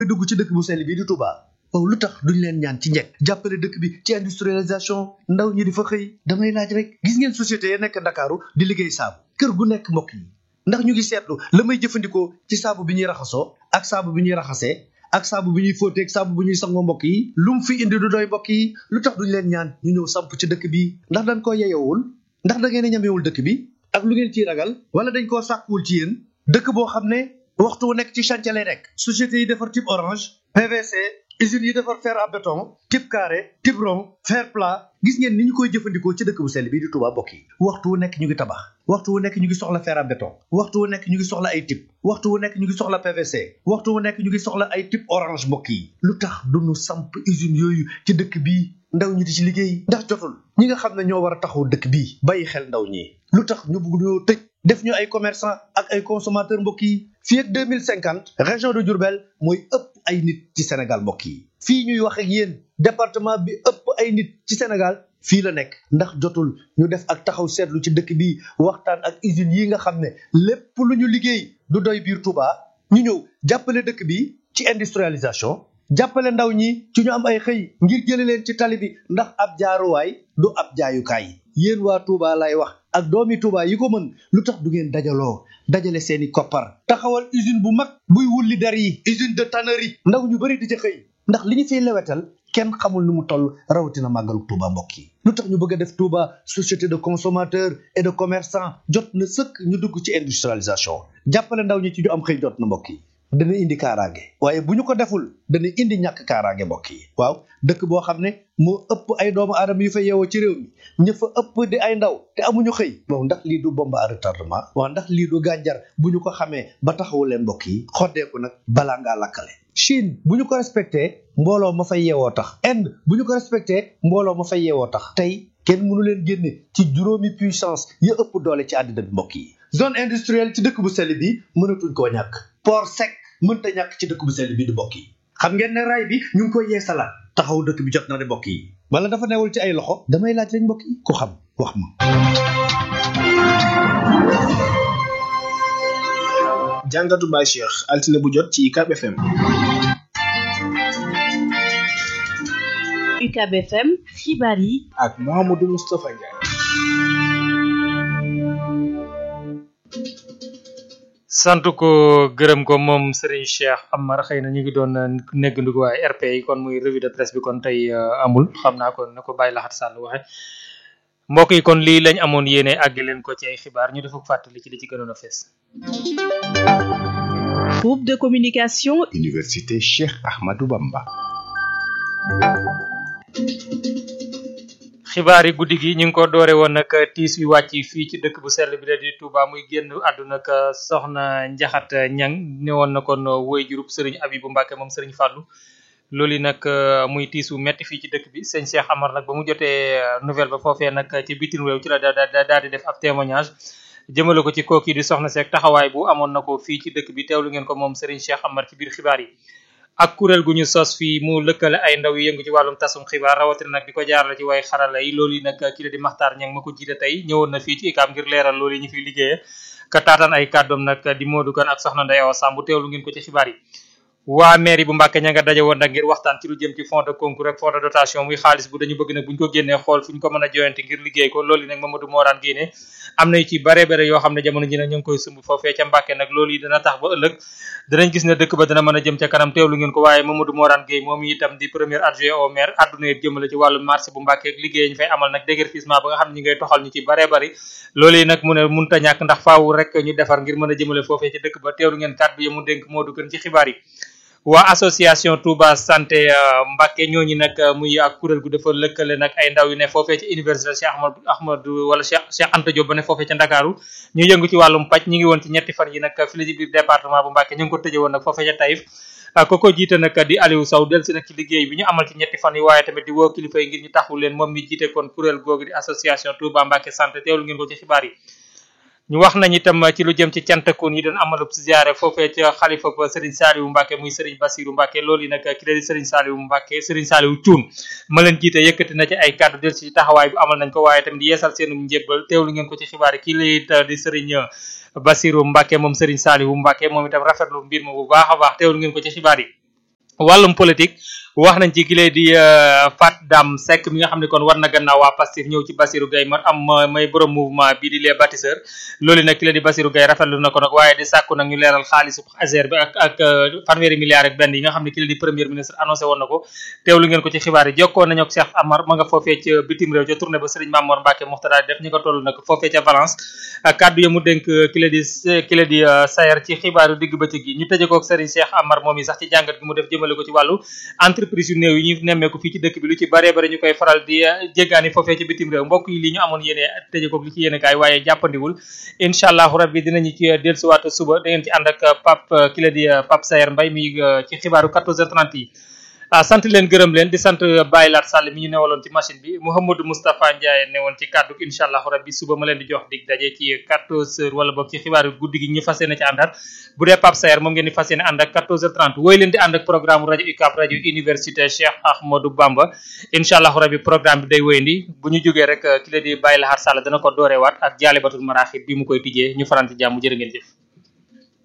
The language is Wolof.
dugg ci dëkk bu sell bii di Touba waaw lu tax duñ leen ñaan ci njëkk jàppale dëkk bi ci industrialisation ndaw ñi di fa xëy damay laaj rek gis ngeen société ya nekk Ndakaaru di liggéey saabu kër gu nekk mbokk yi ndax ñu ngi seetlu la may jëfandikoo ci saabu bi ñuy raxasoo ak saabu bi ñuy raxasee ak saabu bi ñuy fóotee ak saabu bi ñuy sangoo mbokk yi lu mu fi indi du doy mbokk yi lu tax duñ leen ñaan ñu ñëw samp ci dëkk bi ndax dañ koo yeyowul ndax da ngeen a ñamewul dëkk bi ak lu ngeen ciy ragal wala dañ koo sàkkuwul ci yéen dëkk boo xam ne waxtu wu nekk ci chantier lay nekk société yi defar type orange PVC usines yi defar fer à béton type carré type rond fer plat gis ngeen ni ñu koy jëfandikoo ci dëkk bu sell bii di Touba mbokk yi waxtu wu nekk ñu ngi tabax waxtu wu nekk ñu ngi soxla fer à béton waxtu wu nekk ñu ngi soxla ay type waxtu wu nekk ñu ngi soxla PVC waxtu wu nekk ñu ngi soxla ay type orange mbokk yi lu tax duñu samp usines yooyu ci dëkk bii ndaw ñi di ci liggéey ndax jotul ñi nga xam ne ñoo war a taxaw dëkk bii bàyyi xel ndaw ñi lu tax ñu bugg ñoo tëj def ñu ay commerçant ak ay consommateur mbokk yi fii ak deux mille cinquante région de Diourbel mooy ëpp ay nit ci Sénégal mbokk yi fii ñuy wax ak yéen département bi ëpp ay nit ci Sénégal fii la nekk ndax jotul ñu def ak taxaw seetlu ci dëkk bi waxtaan ak usines yi nga xam ne lépp lu ñu liggéey du doy biir Touba ñu ñëw jàppale dëkk bi ci industrialisation jàppale ndaw ñi ci ñu am ay xëy ngir jële leen ci tali bi ndax ab jaaruwaay du ab jaayukaay yéen waa Touba lay wax ak doomi Touba yi ko mën lu tax du ngeen dajaloo dajale seeni koppar taxawal usine bu mag buy wulli der yi usine de tannerie ndaw ñu bëri di ca xëy ndax li ñu fiy lewetal kenn xamul nu mu toll rawatina màggalu Touba mbokk yi lu tax ñu bëgg a def Touba société de consommateurs et de commerçants jot na sëkk ñu dugg ci industrialisation jàppale ndaw ñi ci ñu am xëy jot na mbokk yi dana indi kaaraange waaye bu ñu ko deful dana indi ñàkk kaaraange mbokk yi waaw dëkk boo xam ne moo ëpp ay doomu aadama yu fa yeewoo ci réew mi ña fa ëpp di ay ndaw te amuñu xëy bon ndax lii du bombe à retardement waaw ndax lii du gànjar bu ñu ko xamee ba taxawu leen mbokk yi xoddeeku nag balaa ngaa lakkale Chine bu ñu ko respecté mbooloo ma fay yeewoo tax Inde bu ñu ko respecté mbooloo ma fay yeewoo tax tey kenn mënu leen génne ci juróomi puissance ya ëpp doole ci àddina bi mbokk yi zone industrielle ci dëkk bu sell bi mënatuñ koo ñàkk port sec mënta ñàkk ci dëkk bu sell bi di mbokk yi xam ngeen ne raay bi ñu ngi koy yeesalaat taxaw dëkk bi jot na de mbokk yi wala dafa newul ci ay loxo damay laaj rek mbokk yi ku xam wax ma jàngatu Baye Cheikh altine bu jot ci UCAB FM UCAB FM xibaar yi ak Mouhamadou Moustapha Ndiaye sant ko gërëm ko moom Serigne Cheikh Amar xëy na ñu ngi doon néggandiku waaye RP yi kon muy revue de presse bi kon tey amul xam naa ko na ko bàyyi laxat sàll waxe mbokk yi kon lii lañ amoon yéene àgg leen ko ci ay xibaar ñu dafa fàttali ci li ci gënoon a fees groupe de communication Université Cheikh Ahmadou Bamba xibaar yi guddi gi ñu ngi ko doore woon nag tiis wi wàcc fii ci dëkk bu sell bi la di Touba muy génn àdduna ak soxna Njaxat Ñang ne woon na kon woy jurub sëriñ Abibu Mbàkke moom sëriñ Fàllu loolu yi nag muy tiis wu metti fii ci dëkk bi sëñ Cheikh Amar nag ba mu jotee nouvelle ba foofee nag ci bitim réew ci la daal di def ab témoignage jëmale ko ci kooki di soxna seek taxawaay bu amoon na ko fii ci dëkk bi teewlu ngeen ko moom sëriñ Cheikh Amar ci biir xibaar yi ak kuréel gu ñu sos fii mu lëkkale ay ndaw yu yëngu ci wàllum tasum xibaar rawatina nag di ko jaarale ci way xarala yi loolu yi nag ki la di Maxtaar Ñang ma ko jiite tey ñëwoon na fii ci ICAM ngir leeral loolu yi ñu fiy liggéeye ka taataan ay kàddoom nag di Modou Kane ak soxna Ndeye Awa Samb teewlu ngeen ko ci xibaar yi waa mairie bu Mbàkke ña nga daje woon nag ngir waxtaan ci lu jëm ci fond de concours ak fond de dotation muy xaalis bu dañu bëgg nag buñ ko génnee xool fu ñu ko mën a joyante ngir liggéey ko loolu yi nag Mamadou Morane génne am na ci bare bare yoo xam ne jamono ji nag ñu ngi koy sumb foofee ca Mbàkke nag loolu yi dana tax ba ëllëg danañ gis ne dëkk ba dana mën a jëm ca kanam teewlu ngeen ko waaye Mamadou Morane Gueye moom itam di premier adjoint au maire adduna yëpp jëmale ci wàllu marché bu Mbàkke ak liggéey ñu fay amal nag déguerpissement ba nga xam ne ñi ngay toxal ñu ci bare bari loolu yi nag mu ne munta ñàkk ndax faawu rek ñu defar ngir mën a jëmale foofee ci dëkk ba teewlu ngeen kàddu yi mu dénk Modou Kane ci xibaar yi waa association Touba santé Mbacke ñooñu nag muy ak kuréel gu dafa lëkkale nag ay ndaw yu ne foofee ci université Cheikh Ahmad Ahmadou wala Cheikh Cheikh Anta Diop ba ne foofee ca Ndakaaru ñu yëngu ci wàllum paj ñu ngi woon ci ñetti fan yi nag fii la ci biir département bu Mbacke ñu ngi ko tëjee woon nag foofee ca Taïf ko ko jiite nag di Aliou Sow del si nag ci liggéey bi ñu amal ci ñetti fan yi waaye tamit di woo kilifa yi ngir ñu taxu leen moom mi jiite kon kuréel googu di association Touba Mbacke santé teewlu ngeen ko ci xibaar yi ñu wax nañ itam ci lu jëm ci cantakun yi doon amalub ziare foofee ca xalifa ba Serigne Saliou Mbacke muy Serigne Bassirou Mbacke loolu yi nag ki la di Serigne Saliou Mbacke Serigne Saliou Thioune ma leen jiite yëkkati na ci ay kàddu del ci taxawaay bu amal nañ ko waaye tamit di yeesal seenum njébbal teewlu ngeen ko ci xibaar yi kii lay di Serigne Bassirou Mbacke moom Serigne Saliou Mbacke moom itam rafetlu mbir ma bu baax a baax teewlu ngeen ko ci xibaar yi wàllum politique wax nañ ci ki lay di Fat Dam Seck mi nga xam ne kon war na gannaaw waa Pastef ñëw ci Bassirou Gueye ma am may borom mouvement bii di les bâtisseurs loolu nag ki la di Bassirou Gueye rafetlu na ko nag waaye di sàkku nag ñu leeral xaalisu Azer bi ak ak fanweeri milliards ak benn yi nga xam ne ki la di premier ministre annoncé woon na ko teewlu ngeen ko ci xibaar yi jokkoo nañu ak Cheikh Amar ma nga foofee ca bitim réew ca tournée ba Serigne Mamour Mbacke Muxtada def ñi ko toll nag foofee ca Valence kaddu ya mu dénk ki la di ki la di Sayer ci xibaaru digg bëccëg gi ñu tëje ko ak Serigne Cheikh Amar moom yi sax ci jàngat gi mu def jëmale ko ci wàllu entreprise yu néew yi ñu nemmeeku fii ci dëkk bi lu ci bare bare ñu koy faral di jéggaani foofee ci bitim réew mbokk yi li ñu amoon yéene tëje ko li ci yéene kaay waaye jàppandiwul incha allahu rabbi dinañu ci dellusiwaat suba da ngeen ci ànd ak Pape ki la di Pape Sayer Mbaye mi ci xibaaru 14h30 yi ah sant leen gërëm leen di sant Baye Lat Sall mi ñu newaloon ci machine bi Mouhamadou Moustapha Ndiaye newoon ci kàddu gi incha allahu rabbi suba ma leen di jox dig daje ci 14h wala boog ci xibaaru guddi gi ñu fas yéene ci àndaat bu dee Pape Sayer moom ngeen di fas yéene ànd ak 14h30 wooy leen di ànd ak programme rajo UCAB rajo université Cheikh Ahmadou Bamba incha allahu rabbi programme bi day wéyandi bu ñu jógee rek ki la di Baye Lahar Sall dana ko dooreewaat ak jaalibatul maraaxib bi mu koy tijjee ñu faran ci jàmm jërë ngeen jëf